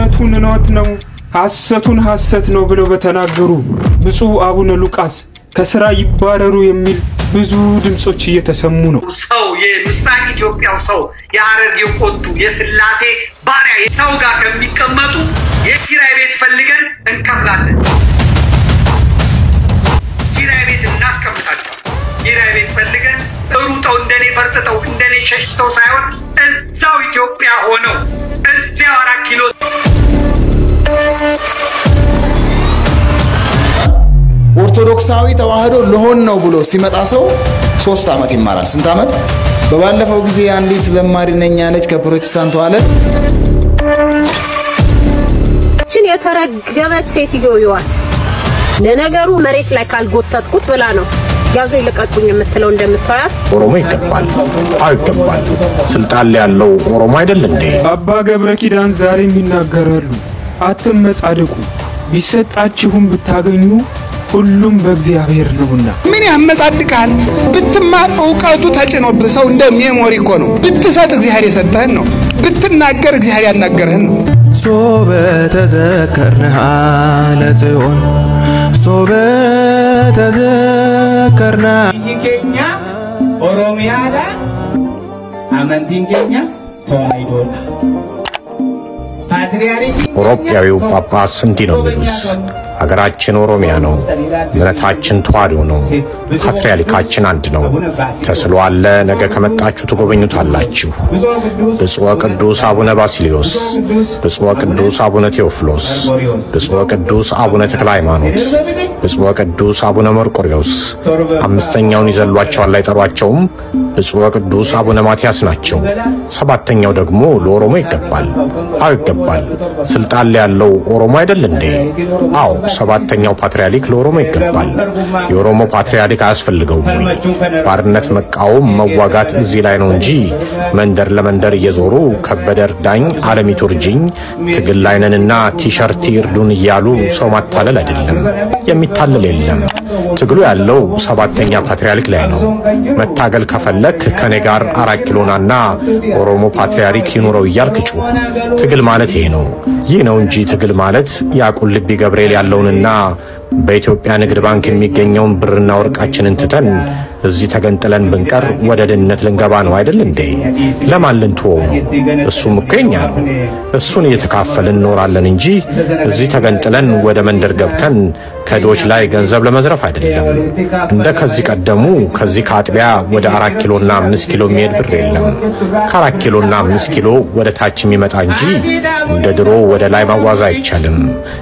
እውነቱን እውነት ነው ሐሰቱን ሐሰት ነው ብለው በተናገሩ ብፁዕ አቡነ ሉቃስ ከስራ ይባረሩ የሚል ብዙ ድምፆች እየተሰሙ ነው። ሰው የምስራቅ ኢትዮጵያው ሰው የሀረርጌው ቆቱ የስላሴ ባሪያ ሰው ጋር ከሚቀመጡ የኪራይ ቤት ፈልገን እንከፍላለን። ኪራይ ቤት እናስቀምጣቸዋል። ኪራይ ቤት ፈልገን ሩጠው እንደኔ ፈርጥጠው እንደኔ ሸሽተው ሳይሆን እዛው ኢትዮጵያ ሆነው እዚያው አራት ኪሎ ኦርቶዶክሳዊ ተዋህዶ ልሆን ነው ብሎ ሲመጣ ሰው ሶስት ዓመት ይማራል። ስንት ዓመት? በባለፈው ጊዜ አንዲት ዘማሪ ነኝ ያለች ከፕሮቴስታንቱ ዓለም ችን የተረገመች ሴትዮ ይዋት ለነገሩ መሬት ላይ ካልጎተትኩት ብላ ነው ያዙ ይልቀቁኝ የምትለው እንደምታያት ኦሮሞ ይገባል አይገባል ስልጣን ላይ ያለው ኦሮሞ አይደል እንዴ? አባ ገብረ ኪዳን ዛሬም ይናገራሉ። አትመጻደቁ፣ ቢሰጣችሁም ብታገኙ ሁሉም በእግዚአብሔር ነውና። ምን ያመጻድቃል? ብትማር እውቀቱ ተጭኖብህ ሰው እንደ ሜሞሪ እኮ ነው። ብትሰጥ እግዚአብሔር የሰጠህን ነው። ብትናገር እግዚአብሔር ያናገርህን ነው። ሶበ ተዘከርንሃ ለጽዮን ሶበ ተዘከርና ኬኛ ኦሮሚያዳ አመንቲን ኬኛ ተዋሂዶዳ ፓትርያርኪ አውሮፓዊው ጳጳስ እንዲህ ነው የሚሉት፣ ሀገራችን ኦሮሚያ ነው፣ እምነታችን ተዋሕዶ ነው፣ ፓትርያርካችን አንድ ነው። ተስሎ አለ፣ ነገ ከመጣችሁ ትጎበኙታላችሁ። ብፁዕ ቅዱስ አቡነ ባሲሊዮስ፣ ብፁዕ ቅዱስ አቡነ ቴዎፍሎስ፣ ብፁዕ ቅዱስ አቡነ ተክለ ሃይማኖት፣ ብፁዕ ቅዱስ አቡነ መርቆሪዎስ አምስተኛውን ይዘሏቸዋል አይጠሯቸውም። ብፁዕ ቅዱስ አቡነ ማትያስ ናቸው። ሰባተኛው ደግሞ ለኦሮሞ ይገባል አይገባል ስልጣን ላይ ያለው ኦሮሞ አይደል እንዴ? አዎ ሰባተኛው ፓትርያርክ ለኦሮሞ ይገባል። የኦሮሞ ፓትርያርክ አያስፈልገውም ወይ? ባርነት መቃወም መዋጋት እዚህ ላይ ነው እንጂ መንደር ለመንደር እየዞሩ ከበደ እርዳኝ፣ አለሚቱ እርጅኝ፣ ትግል ላይ ነንና ቲሸርት ይርዱን እያሉ ሰው ማታለል አይደለም። የሚታለል የለም። ትግሉ ያለው ሰባተኛ ፓትርያርክ ላይ ነው። መታገል ከፈለክ ከኔ ጋር አራት ኪሎናና ኦሮሞ ፓትርያርክ ይኑረው እያልክ ጩህ። ትግል ማለት ይሄ ነው። ይህ ነው እንጂ ትግል ማለት ያቁልቢ ገብርኤል ያለውንና በኢትዮጵያ ንግድ ባንክ የሚገኘውን ብርና ወርቃችንን ትተን እዚህ ተገንጥለን ብንቀር ወደ ድህነት ልንገባ ነው አይደል እንዴ? ለማን ልንትወው ነው? እሱም እኮ የኛ ነው። እሱን እየተካፈልን እንኖራለን እንጂ እዚህ ተገንጥለን ወደ መንደር ገብተን ከዶች ላይ ገንዘብ ለመዝረፍ አይደለም። እንደ ከዚህ ቀደሙ ከዚህ ከአጥቢያ ወደ አራት ኪሎና አምስት ኪሎ የሚሄድ ብር የለም። ከአራት ኪሎና አምስት ኪሎ ወደ ታች የሚመጣ እንጂ እንደ ድሮ ወደ ላይ ማዋዝ አይቻልም።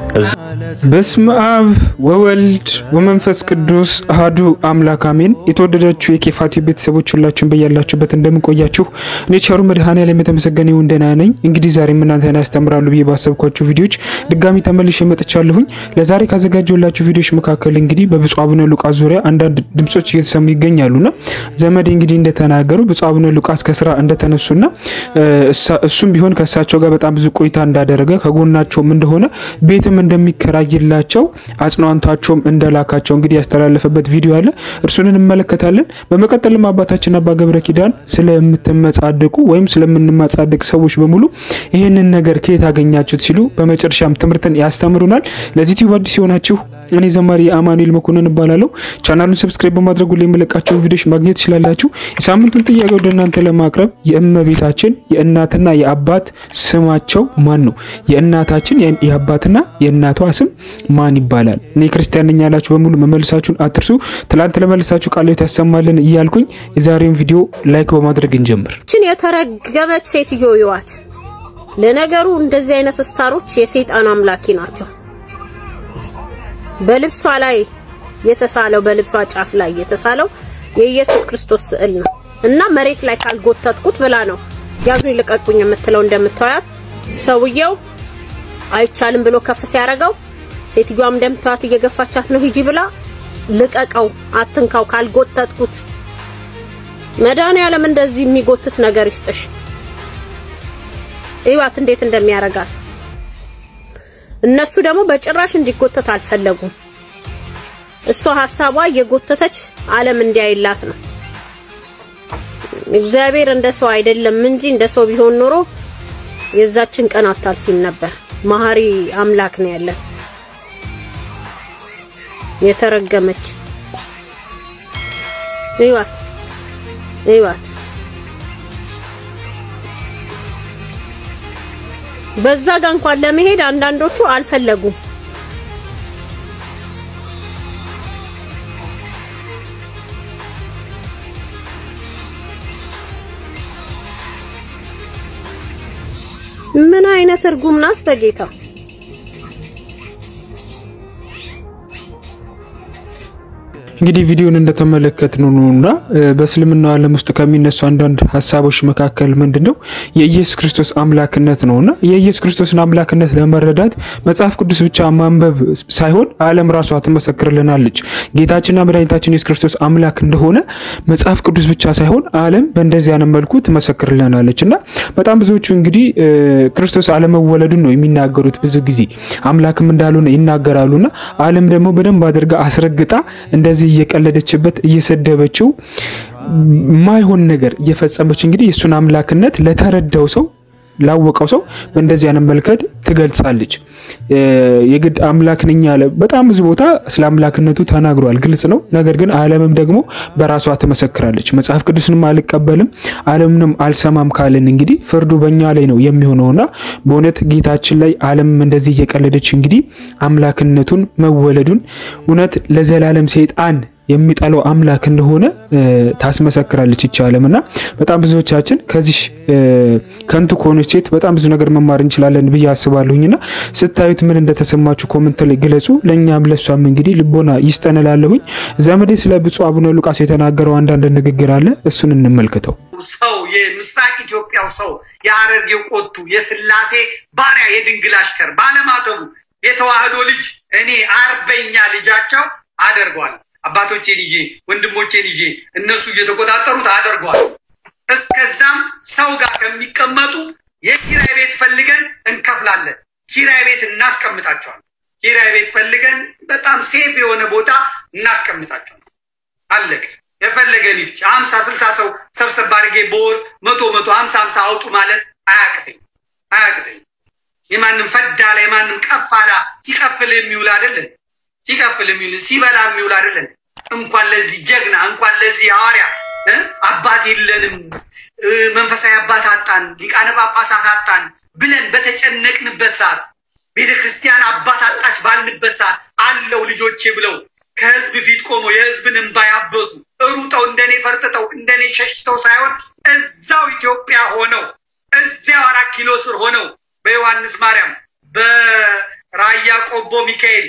በስመ አብ ወወልድ ወመንፈስ ቅዱስ አህዱ አምላክ አሜን። የተወደዳችሁ የኬፋቲ ቤተሰቦች ሁላችሁም በያላችሁበት እንደምንቆያችሁ እኔ ቸሩ መድኃኔዓለም የተመሰገነ ይሁን ደህና ነኝ። እንግዲህ ዛሬም እናንተን ያስተምራሉ ብዬ ባሰብኳችሁ ቪዲዮዎች ድጋሚ ተመልሼ መጥቻለሁኝ። ለዛሬ ካዘጋጀሁላችሁ ቪዲዮዎች መካከል እንግዲህ በብፁዕ አቡነ ሉቃስ ዙሪያ አንዳንድ ድምጾች እየተሰሙ ይገኛሉና ዘመዴ እንግዲህ እንደተናገሩ ብፁዕ አቡነ ሉቃስ ከስራ እንደተነሱና እሱም ቢሆን ከእሳቸው ጋር በጣም ብዙ ቆይታ እንዳደረገ ከጎናቸውም እንደሆነ ቤትም እንደሚከራይላቸው አጽናንቷቸውም እንደላካቸው እንግዲህ ያስተላለፈበት ቪዲዮ አለ። እርሱን እንመለከታለን። በመቀጠልም አባታችን አባ ገብረ ኪዳን ስለምትመጻደቁ ወይም ስለምንመጻደቅ ሰዎች በሙሉ ይህንን ነገር ከየት አገኛችሁት ሲሉ በመጨረሻም ትምህርትን ያስተምሩናል። ለዚህ ዩቲዩብ አዲስ የሆናችሁ እኔ ዘማሪ አማኑኤል መኮንን እባላለሁ። ቻናሉን ሰብስክራይብ በማድረግ ሁሌ የምለቃቸውን ቪዲዮች ማግኘት ትችላላችሁ። የሳምንቱን ጥያቄ ወደ እናንተ ለማቅረብ የእመቤታችን የእናትና የአባት ስማቸው ማን ነው? የእናታችን የአባትና የእናቷ ስም ማን ይባላል? እኔ ክርስቲያን ነኝ ያላችሁ በሙሉ መመልሳችሁን አትርሱ። ትላንት ለመልሳችሁ ቃሎት ያሰማልን እያልኩኝ የዛሬውን ቪዲዮ ላይክ በማድረግ እንጀምር። ችን የተረገመች ሴትዮ ይዋት ለነገሩ እንደዚህ አይነት ስታሮች የሰይጣን አምላኪ ናቸው። በልብሷ ላይ የተሳለው በልብሷ ጫፍ ላይ የተሳለው የኢየሱስ ክርስቶስ ስዕል ነው እና መሬት ላይ ካልጎተትኩት ብላ ነው ያዙኝ ልቀቁኝ የምትለው እንደምታያት ሰውየው አይቻልም ብሎ ከፍ ሲያደርገው ሴትዮዋም እንደምታዩት እየገፋቻት ነው ሂጂ ብላ ልቀቀው አትንካው ካልጎተትኩት መድኃኒዓለም እንደዚህ የሚጎትት ነገር ይስጥሽ እዩዋት እንዴት እንደሚያረጋት እነሱ ደግሞ በጭራሽ እንዲጎተት አልፈለጉም እሷ ሀሳቧ እየጎተተች ዓለም እንዲያይላት ነው እግዚአብሔር እንደ ሰው አይደለም እንጂ እንደ ሰው ቢሆን ኖሮ የዛችን ቀን አታልፊም ነበር መሀሪ አምላክ ነው ያለን። የተረገመች እዩዋት እዩዋት። በዛ ጋር እንኳን ለመሄድ አንዳንዶቹ አልፈለጉም። ምን አይነት እርጉም ናት በጌታ እንግዲህ ቪዲዮን እንደተመለከትነው ነውና በእስልምናው ዓለም ውስጥ ከሚነሱ አንዳንድ ሀሳቦች መካከል ምንድን ነው የኢየሱስ ክርስቶስ አምላክነት ነውና የኢየሱስ ክርስቶስን አምላክነት ለመረዳት መጽሐፍ ቅዱስ ብቻ ማንበብ ሳይሆን ዓለም ራሷ ትመሰክርልናለች። ጌታችንና መድኃኒታችን ኢየሱስ ክርስቶስ አምላክ እንደሆነ መጽሐፍ ቅዱስ ብቻ ሳይሆን ዓለም በእንደዚህ አይነት መልኩ ትመሰክርልናለች እና በጣም ብዙዎቹ እንግዲህ ክርስቶስ አለመወለዱን ነው የሚናገሩት። ብዙ ጊዜ አምላክም እንዳልሆነ ይናገራሉና ዓለም ደግሞ በደንብ አድርጋ አስረግጣ እንደዚህ እየቀለደችበት እየሰደበችው ማይሆን ነገር እየፈጸመች እንግዲህ የእሱን አምላክነት ለተረዳው ሰው ላወቀው ሰው በእንደዚህ አይነት መልከት ትገልጻለች። የግድ አምላክ ነኝ ያለ በጣም ብዙ ቦታ ስለ አምላክነቱ ተናግሯል፣ ግልጽ ነው። ነገር ግን ዓለምም ደግሞ በራሷ ትመሰክራለች። መጽሐፍ ቅዱስንም አልቀበልም ዓለምንም አልሰማም ካልን እንግዲህ ፍርዱ በእኛ ላይ ነው የሚሆነውና በእውነት ጌታችን ላይ ዓለም እንደዚህ እየቀለደች እንግዲህ አምላክነቱን መወለዱን እውነት ለዘላለም ሰይጣን የሚጠላው አምላክ እንደሆነ ታስመሰክራለች ይቺ ዓለም እና በጣም ብዙዎቻችን ከዚህ ከንቱ ከሆነች ሴት በጣም ብዙ ነገር መማር እንችላለን ብዬ አስባለሁኝና ስታዩት ምን እንደተሰማችሁ ኮመንት ላይ ግለጹ። ለእኛም ለሷም እንግዲህ ልቦና ይስጠንላለሁኝ። ዘመዴ ስለ ብፁዕ አቡነ ሉቃስ የተናገረው አንዳንድ ንግግር አለ፣ እሱን እንመልከተው። ሰው የምስራቅ ኢትዮጵያው ሰው የሐረርጌው ቆቱ የስላሴ ባሪያ የድንግል አሽከር ባለማተቡ የተዋህዶ ልጅ እኔ አርበኛ ልጃቸው አደርገዋል። አባቶቼን ይዤ ወንድሞቼን ይዤ እነሱ እየተቆጣጠሩት አደርገዋል። እስከዛም ሰው ጋር ከሚቀመጡ የኪራይ ቤት ፈልገን እንከፍላለን። ኪራይ ቤት እናስቀምጣቸዋል። ኪራይ ቤት ፈልገን በጣም ሴፍ የሆነ ቦታ እናስቀምጣቸዋል። አለቅ የፈለገን ይፍጭ ሀምሳ ስልሳ ሰው ሰብሰብ አድርጌ በወር መቶ መቶ ሀምሳ ሀምሳ አውጡ ማለት አያቅተኝ አያቅተኝ። የማንም ፈዳላ የማንም ቀፋላ ሲቀፍል የሚውል አይደለን ሲከፍል የሚውል ሲበላ የሚውል አይደለም። እንኳን ለዚህ ጀግና እንኳን ለዚህ ሐዋርያ አባት የለንም መንፈሳዊ አባት አጣን፣ ሊቃነ ጳጳሳት አጣን ብለን በተጨነቅንበት ሰዓት ቤተ ክርስቲያን አባት አጣች ባልንበት ሰዓት አለው ልጆቼ ብለው ከህዝብ ፊት ቆሞ የህዝብን እንባ ያበሱ ሩጠው እንደኔ ፈርጥተው እንደኔ ሸሽተው ሳይሆን እዛው ኢትዮጵያ ሆነው እዚያው አራት ኪሎ ስር ሆነው በዮሐንስ ማርያም በራያ ቆቦ ሚካኤል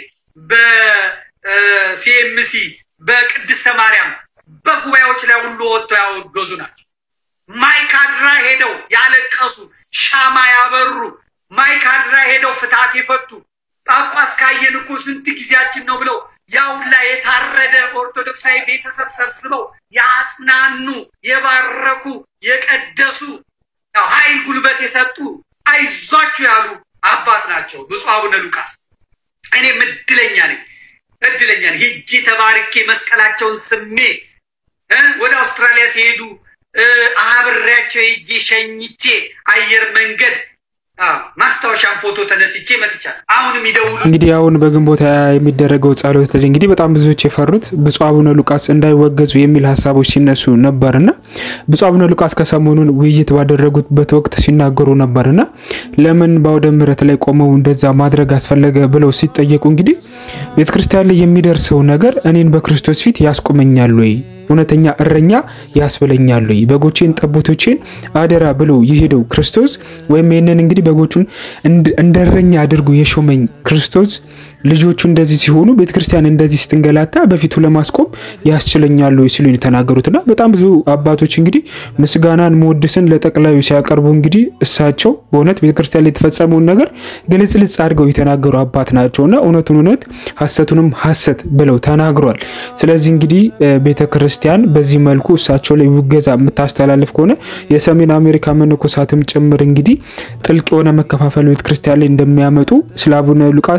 በሲኤምሲ በቅድስተ ማርያም በጉባኤዎች ላይ ሁሉ ወጥተው ያወገዙ ናቸው። ማይካድራ ሄደው ያለቀሱ ሻማ ያበሩ ማይካድራ ሄደው ፍትሐት የፈቱ ጳጳስ ካየን እኮ ስንት ጊዜያችን ነው ብለው ያውላ የታረደ ኦርቶዶክሳዊ ቤተሰብ ሰብስበው ያጽናኑ፣ የባረኩ፣ የቀደሱ ኃይል ጉልበት የሰጡ አይዟችሁ ያሉ አባት ናቸው ብፁዕ አቡነ ሉቃስ። እኔም እድለኛ ነኝ እድለኛ ነኝ። ሄጄ ተባርኬ መስቀላቸውን ስሜ ወደ አውስትራሊያ ሲሄዱ አብሬያቸው ሄጄ ሸኝቼ አየር መንገድ ማስታወሻን ፎቶ ተነስቼ መጥቻለሁ። አሁንም ይደውሉ። እንግዲህ አሁን በግንቦት ሃያ የሚደረገው ጸሎት እንግዲህ በጣም ብዙዎች የፈሩት ብፁዕ አቡነ ሉቃስ እንዳይወገዙ የሚል ሀሳቦች ሲነሱ ነበርና ብፁዕ አቡነ ሉቃስ ከሰሞኑን ውይይት ባደረጉበት ወቅት ሲናገሩ ነበርና ለምን በአውደ ምሕረት ላይ ቆመው እንደዛ ማድረግ አስፈለገ ብለው ሲጠየቁ እንግዲህ ቤተክርስቲያን ላይ የሚደርሰው ነገር እኔን በክርስቶስ ፊት ያስቆመኛል ወይ እውነተኛ እረኛ ያስብለኛል ወይ? በጎቼን ጠቦቶቼን አደራ ብሎ የሄደው ክርስቶስ ወይም ይህንን እንግዲህ በጎቹን እንደ እረኛ አድርጎ የሾመኝ ክርስቶስ ልጆቹ እንደዚህ ሲሆኑ ቤተክርስቲያን እንደዚህ ስትንገላታ በፊቱ ለማስቆም ያስችለኛል ወይ ሲሉ የተናገሩትና በጣም ብዙ አባቶች እንግዲህ ምስጋናን መወድስን ለጠቅላዩ ሲያቀርቡ እንግዲህ እሳቸው በእውነት ቤተክርስቲያን ላይ የተፈጸመውን ነገር ግልጽልጽ አድርገው የተናገሩ አባት ናቸውና እውነቱን እውነት ሐሰቱንም ሐሰት ብለው ተናግሯል። ስለዚህ እንግዲህ ቤተክርስቲያን በዚህ መልኩ እሳቸው ላይ ውገዛ የምታስተላልፍ ከሆነ የሰሜን አሜሪካ መነኮሳትም ጭምር እንግዲህ ጥልቅ የሆነ መከፋፈል ቤተክርስቲያን ላይ እንደሚያመጡ ስለ አቡነ ሉቃስ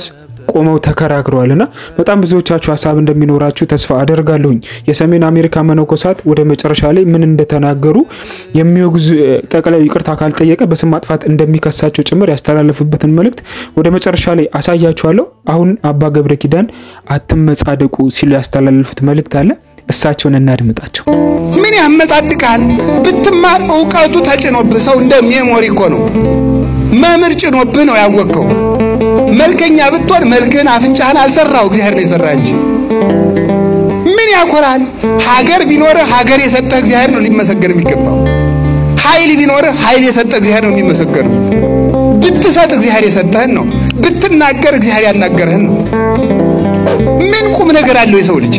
ቆመው ተከራክረዋል እና በጣም ብዙዎቻችሁ ሀሳብ እንደሚኖራችሁ ተስፋ አደርጋለሁኝ። የሰሜን አሜሪካ መነኮሳት ወደ መጨረሻ ላይ ምን እንደተናገሩ የሚወግዙ ጠቅላዩ ይቅርታ ካልጠየቀ በስም ማጥፋት እንደሚከሳቸው ጭምር ያስተላለፉበትን መልእክት ወደ መጨረሻ ላይ አሳያችኋለሁ። አሁን አባ ገብረ ኪዳን አትመጻደቁ ሲሉ ያስተላለፉት መልእክት አለ። እሳቸውን እናድምጣቸው። ምን ያመጻድቃል? ብትማር እውቀቱ ተጭኖብህ ሰው እንደ ሜሞሪ እኮ ነው። መምህር ጭኖብህ ነው ያወቅከው። መልከኛ ብትሆን መልክህን አፍንጫህን አልሰራው እግዚአብሔር ነው የሰራ እንጂ ምን ያኮራል? ሀገር ቢኖርህ ሀገር የሰጠህ እግዚአብሔር ነው ሊመሰገን የሚገባው። ኃይል ቢኖርህ ኃይል የሰጠህ እግዚአብሔር ነው የሚመሰገነው። ብትሰጥ እግዚአብሔር የሰጠህን ነው። ብትናገር እግዚአብሔር ያናገረህን ነው። ምን ቁም ነገር አለው የሰው ልጅ?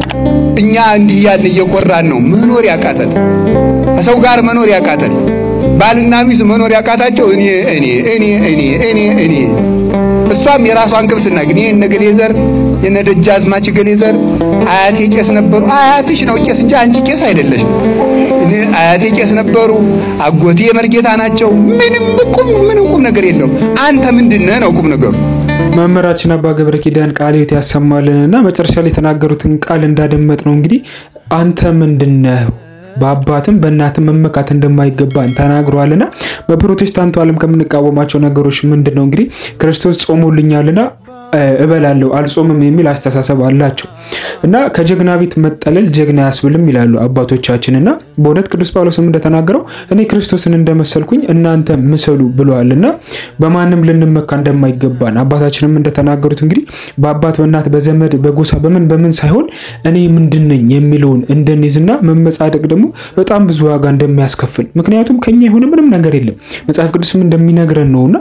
እኛ እንዲህ ያልን እየኮራን ነው መኖር ያቃተን፣ ከሰው ጋር መኖር ያቃተን፣ ባልና ሚስት መኖር ያቃታቸው እኔ እኔ እኔ እኔ እኔ እኔ እሷም የራሷን ክብስና ግን ይሄ ነገሌ ዘር የነ ደጃዝማች ገሌ ዘር አያቴ ቄስ ነበሩ። አያትሽ ነው ቄስ እንጂ አንቺ ቄስ አይደለሽም። እኔ አያቴ ቄስ ነበሩ፣ አጎቴ የመርጌታ ናቸው። ምንም ቁም ምንም ቁም ነገር የለውም። አንተ ምንድነህ ነው ቁም ነገሩ? መምህራችን አባ ገብረ ኪዳን ቃለ ሕይወት ያሰማልን እና መጨረሻ ላይ የተናገሩትን ቃል እንዳደመጥ ነው እንግዲህ አንተ ምንድነህ በአባትም በእናትም መመካት እንደማይገባን ተናግረዋልና በፕሮቴስታንቱ ዓለም ከምንቃወማቸው ነገሮች ምንድን ነው እንግዲህ ክርስቶስ ጾሞልኛልና እበላለሁ አልጾምም የሚል አስተሳሰብ አላቸው እና ከጀግና ቤት መጠለል ጀግና ያስብልም ይላሉ አባቶቻችን እና በእውነት ቅዱስ ጳውሎስም እንደተናገረው እኔ ክርስቶስን እንደመሰልኩኝ እናንተ ምሰሉ ብለዋል እና በማንም ልንመካ እንደማይገባን አባታችንም እንደተናገሩት እንግዲህ በአባት በእናት በዘመድ በጎሳ በምን በምን ሳይሆን እኔ ምንድን ነኝ የሚለውን እንድንይዝና መመጻደቅ ደግሞ በጣም ብዙ ዋጋ እንደሚያስከፍል ምክንያቱም ከኛ የሆነ ምንም ነገር የለም መጽሐፍ ቅዱስም እንደሚነግረን ነውና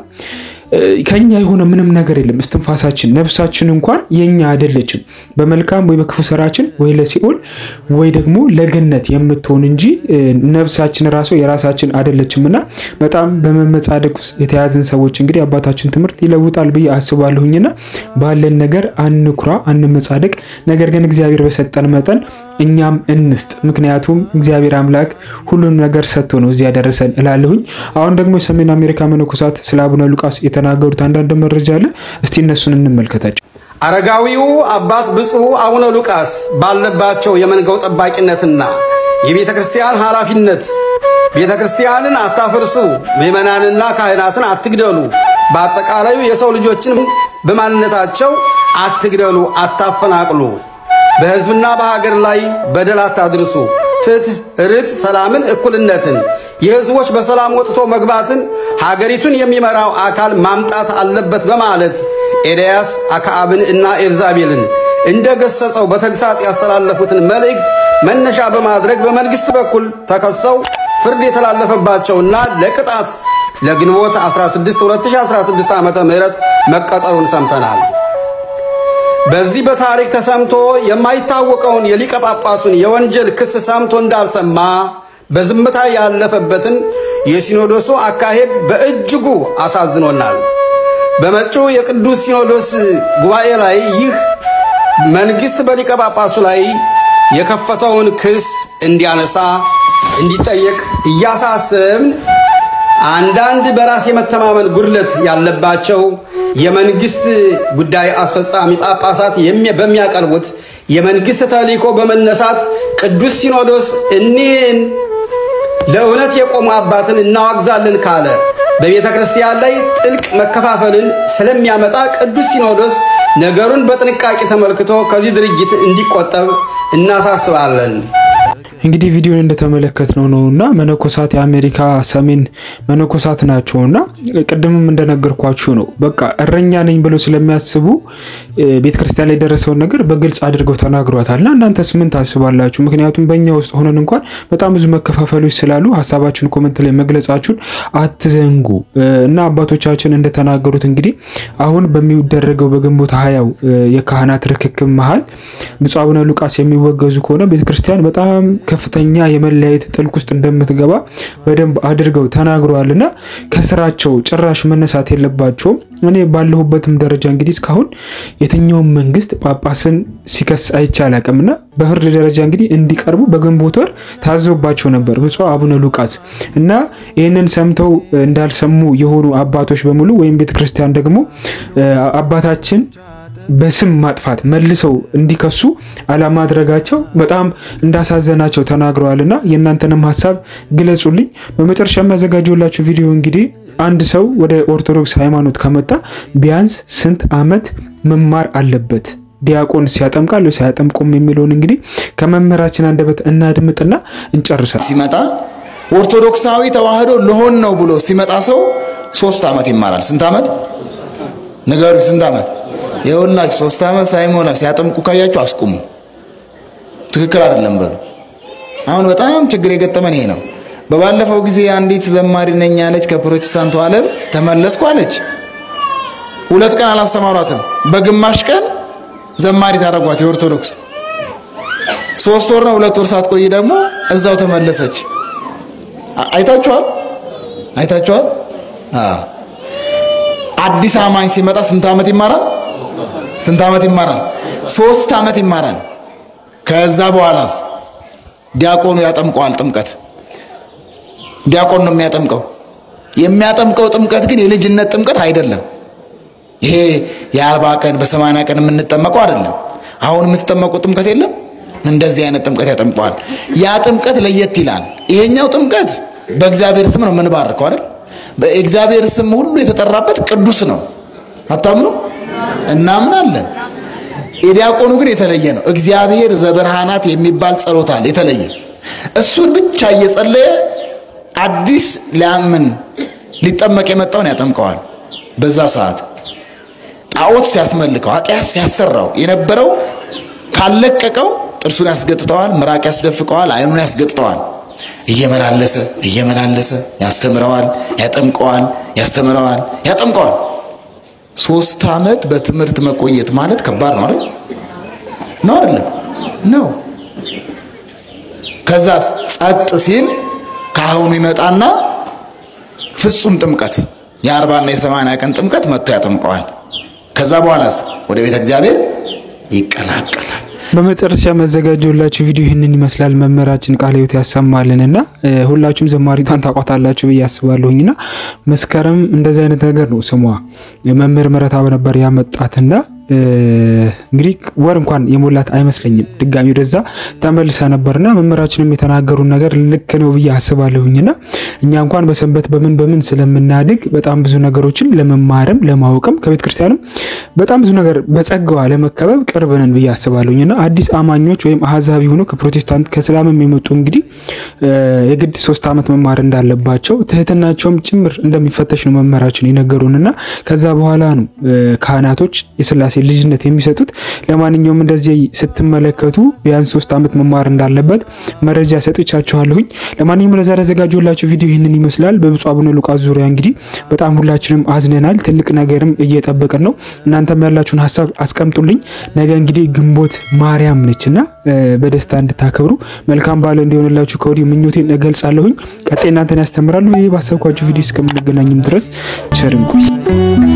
ከኛ የሆነ ምንም ነገር የለም። እስትንፋሳችን ነፍሳችን እንኳን የኛ አይደለችም። በመልካም ወይ በክፉ ስራችን ወይ ለሲኦል ወይ ደግሞ ለገነት የምትሆን እንጂ ነፍሳችን ራሱ የራሳችን አይደለችም እና በጣም በመመጻደቅ ውስጥ የተያዝን ሰዎች እንግዲህ አባታችን ትምህርት ይለውጣል ብዬ አስባለሁኝና ባለን ነገር አንኩራ፣ አንመጻደቅ። ነገር ግን እግዚአብሔር በሰጠን መጠን እኛም እንስጥ። ምክንያቱም እግዚአብሔር አምላክ ሁሉንም ነገር ሰጥቶ ነው እዚህ ያደረሰን እላለሁኝ። አሁን ደግሞ የሰሜን አሜሪካ መነኮሳት ስለ አቡነ ሉቃስ የተናገሩት አንዳንድ መረጃ አለ። እስቲ እነሱን እንመልከታቸው። አረጋዊው አባት ብፁዕ አቡነ ሉቃስ ባለባቸው የመንጋው ጠባቂነትና የቤተ ክርስቲያን ኃላፊነት ቤተ ክርስቲያንን አታፍርሱ፣ ምዕመናንና ካህናትን አትግደሉ፣ በአጠቃላዩ የሰው ልጆችን በማንነታቸው አትግደሉ፣ አታፈናቅሉ በሕዝብና በሀገር ላይ በደል አታድርሱ። ፍትህ፣ ርት፣ ሰላምን፣ እኩልነትን፣ የሕዝቦች በሰላም ወጥቶ መግባትን ሀገሪቱን የሚመራው አካል ማምጣት አለበት በማለት ኤልያስ አክዓብን እና ኤልዛቤልን እንደ ገሰጸው በተግሳጽ ያስተላለፉትን መልእክት መነሻ በማድረግ በመንግሥት በኩል ተከሰው ፍርድ የተላለፈባቸውና ለቅጣት ለግንቦት 16 2016 ዓ ም መቀጠሩን ሰምተናል። በዚህ በታሪክ ተሰምቶ የማይታወቀውን የሊቀ ጳጳሱን የወንጀል ክስ ሰምቶ እንዳልሰማ በዝምታ ያለፈበትን የሲኖዶሱ አካሄድ በእጅጉ አሳዝኖናል። በመጪው የቅዱስ ሲኖዶስ ጉባኤ ላይ ይህ መንግሥት በሊቀ ጳጳሱ ላይ የከፈተውን ክስ እንዲያነሳ እንዲጠየቅ እያሳሰብን አንዳንድ በራስ የመተማመን ጉድለት ያለባቸው የመንግስት ጉዳይ አስፈጻሚ ጳጳሳት በሚያቀርቡት የመንግስት ተልእኮ በመነሳት ቅዱስ ሲኖዶስ እኒህን ለእውነት የቆሙ አባትን እናዋግዛለን ካለ በቤተ ክርስቲያን ላይ ጥልቅ መከፋፈልን ስለሚያመጣ ቅዱስ ሲኖዶስ ነገሩን በጥንቃቄ ተመልክቶ ከዚህ ድርጊት እንዲቆጠብ እናሳስባለን። እንግዲህ ቪዲዮን እንደተመለከትነው ነው እና መነኮሳት የአሜሪካ ሰሜን መነኮሳት ናቸው እና ቅድምም እንደነገርኳችሁ ነው። በቃ እረኛ ነኝ ብለው ስለሚያስቡ ቤተክርስቲያን ላይ የደረሰውን ነገር በግልጽ አድርገው ተናግሯታል። እና እናንተስ ምን ታስባላችሁ? ምክንያቱም በእኛ ውስጥ ሆነን እንኳን በጣም ብዙ መከፋፈሎች ስላሉ ሀሳባችሁን ኮመንት ላይ መግለጻችሁን አትዘንጉ እና አባቶቻችን እንደተናገሩት እንግዲህ አሁን በሚደረገው በግንቦት ሀያው የካህናት ርክክብ መሀል ብፁዕ አቡነ ሉቃስ የሚወገዙ ከሆነ ቤተክርስቲያን በጣም ከፍተኛ የመለያየት ጥልቅ ውስጥ እንደምትገባ በደንብ አድርገው ተናግረዋል እና ከስራቸው ጭራሽ መነሳት የለባቸውም። እኔ ባለሁበትም ደረጃ እንግዲህ እስካሁን የትኛውም መንግስት ጳጳስን ሲከስ አይቼ አላውቅም እና በፍርድ ደረጃ እንግዲህ እንዲቀርቡ በግንቦት ወር ታዞባቸው ነበር ብፁዕ አቡነ ሉቃስ እና ይህንን ሰምተው እንዳልሰሙ የሆኑ አባቶች በሙሉ ወይም ቤተክርስቲያን ደግሞ አባታችን በስም ማጥፋት መልሰው እንዲከሱ አለማድረጋቸው በጣም እንዳሳዘናቸው ተናግረዋልና የእናንተንም ሀሳብ ግለጹልኝ። በመጨረሻ የሚያዘጋጀላችሁ ቪዲዮ እንግዲህ አንድ ሰው ወደ ኦርቶዶክስ ሃይማኖት ከመጣ ቢያንስ ስንት ዓመት መማር አለበት? ዲያቆን ሲያጠምቃል ወይ ሳያጠምቁም የሚለውን እንግዲህ ከመምህራችን አንደበት እናድምጥና እንጨርሳል። ሲመጣ ኦርቶዶክሳዊ ተዋህዶ ልሆን ነው ብሎ ሲመጣ ሰው ሶስት ዓመት ይማራል። ስንት ዓመት ንገሩ? ስንት ዓመት? የሁላችሁ ሶስት ዓመት ሳይሞላ ሲያጠምቁ ካያችሁ አስቁሙ። ትክክል አይደለም በሉ። አሁን በጣም ችግር የገጠመን ይሄ ነው። በባለፈው ጊዜ አንዲት ዘማሪ ነኝ ያለች ከፕሮቴስታንቱ ዓለም ተመለስኩ አለች። ሁለት ቀን አላስተማሯትም። በግማሽ ቀን ዘማሪ ታደረጓት የኦርቶዶክስ ሶስት ወር ነው ሁለት ወር ሳትቆይ ደግሞ እዛው ተመለሰች። አይታችኋል? አይታችኋል? አዲስ አማኝ ሲመጣ ስንት ዓመት ይማራል? ስንት ዓመት ይማራል? ሶስት ዓመት ይማራል። ከዛ በኋላስ ዲያቆኑ ያጠምቀዋል። ጥምቀት ዲያቆን ነው የሚያጠምቀው። የሚያጠምቀው ጥምቀት ግን የልጅነት ጥምቀት አይደለም። ይሄ የአርባ ቀን በሰማንያ ቀን የምንጠመቀው አይደለም። አሁን የምትጠመቁ ጥምቀት የለም። እንደዚህ አይነት ጥምቀት ያጠምቀዋል። ያ ጥምቀት ለየት ይላል። ይሄኛው ጥምቀት በእግዚአብሔር ስም ነው የምንባርከው አይደል? በእግዚአብሔር ስም ሁሉ የተጠራበት ቅዱስ ነው። አታምኑ? እናምናለን። የዲያቆኑ ግን የተለየ ነው። እግዚአብሔር ዘበርሃናት የሚባል ጸሎት አለ የተለየ። እሱን ብቻ እየጸለየ አዲስ ሊያምን ሊጠመቅ የመጣውን ያጠምቀዋል። በዛ ሰዓት ጣዖት ሲያስመልከው ኃጢአት ሲያሰራው የነበረው ካለቀቀው ጥርሱን ያስገጥጠዋል፣ ምራቅ ያስደፍቀዋል፣ አይኑን ያስገጥጠዋል። እየመላለሰ እየመላለሰ ያስተምረዋል፣ ያጠምቀዋል፣ ያስተምረዋል፣ ያጠምቀዋል። ሶስት ዓመት በትምህርት መቆየት ማለት ከባድ ነው አይደል? ነው አይደለም? ነው። ከዛ ጸጥ ሲል ካህኑ ይመጣና ፍጹም ጥምቀት የአርባና የሰማንያ ቀን ጥምቀት መጥቶ ያጠምቀዋል። ከዛ በኋላስ ወደ ቤተ እግዚአብሔር ይቀላቀላል። በመጨረሻ ያዘጋጀሁላችሁ ቪዲዮ ይህንን ይመስላል። መምህራችን ቃለ ሕይወት ያሰማልንና ሁላችሁም ዘማሪቷን ታውቋታላችሁ ብዬ አስባለሁኝና መስከረም እንደዚህ አይነት ነገር ነው ስሟ። መምህር ምህረተአብ ነበር ያመጣትና እንግዲህ ወር እንኳን የሞላት አይመስለኝም። ድጋሚ ወደዛ ተመልሳ ነበርና መምህራችንም የተናገሩን ነገር ልክ ነው ብዬ አስባለሁኝና እኛ እንኳን በሰንበት በምን በምን ስለምናድግ በጣም ብዙ ነገሮችን ለመማርም ለማወቅም ከቤተ ክርስቲያንም በጣም ብዙ ነገር በጸጋዋ ለመከበብ ቅርብ ነን ብዬ አስባለሁኝና አዲስ አማኞች ወይም አህዛቢ ሆኖ ከፕሮቴስታንት ከእስላምም የመጡ እንግዲህ የግድ ሶስት ዓመት መማር እንዳለባቸው ትህትናቸውም ጭምር እንደሚፈተሽ ነው መምህራችን የነገሩንና ከዛ በኋላ ነው ካህናቶች የስላሴ ልጅነት የሚሰጡት። ለማንኛውም እንደዚህ ስትመለከቱ ቢያንስ ሶስት ዓመት መማር እንዳለበት መረጃ ሰጥቻችኋለሁኝ። ለማንኛውም ለዛሬ ያዘጋጀሁላችሁ ቪዲዮ ይህንን ይመስላል። በብፁዕ አቡነ ሉቃስ ዙሪያ እንግዲህ በጣም ሁላችንም አዝነናል። ትልቅ ነገርም እየጠበቅን ነው። እናንተም ያላችሁን ሀሳብ አስቀምጡልኝ። ነገ እንግዲህ ግንቦት ማርያም ነች እና በደስታ እንድታከብሩ መልካም በዓል እንዲሆንላችሁ ከወዲሁ ምኞቴን እገልጻለሁኝ። ቀጣይ እናንተን ያስተምራሉ። ይህ ባሰብኳችሁ ቪዲዮ እስከምንገናኝም ድረስ ቸር እንቆይ።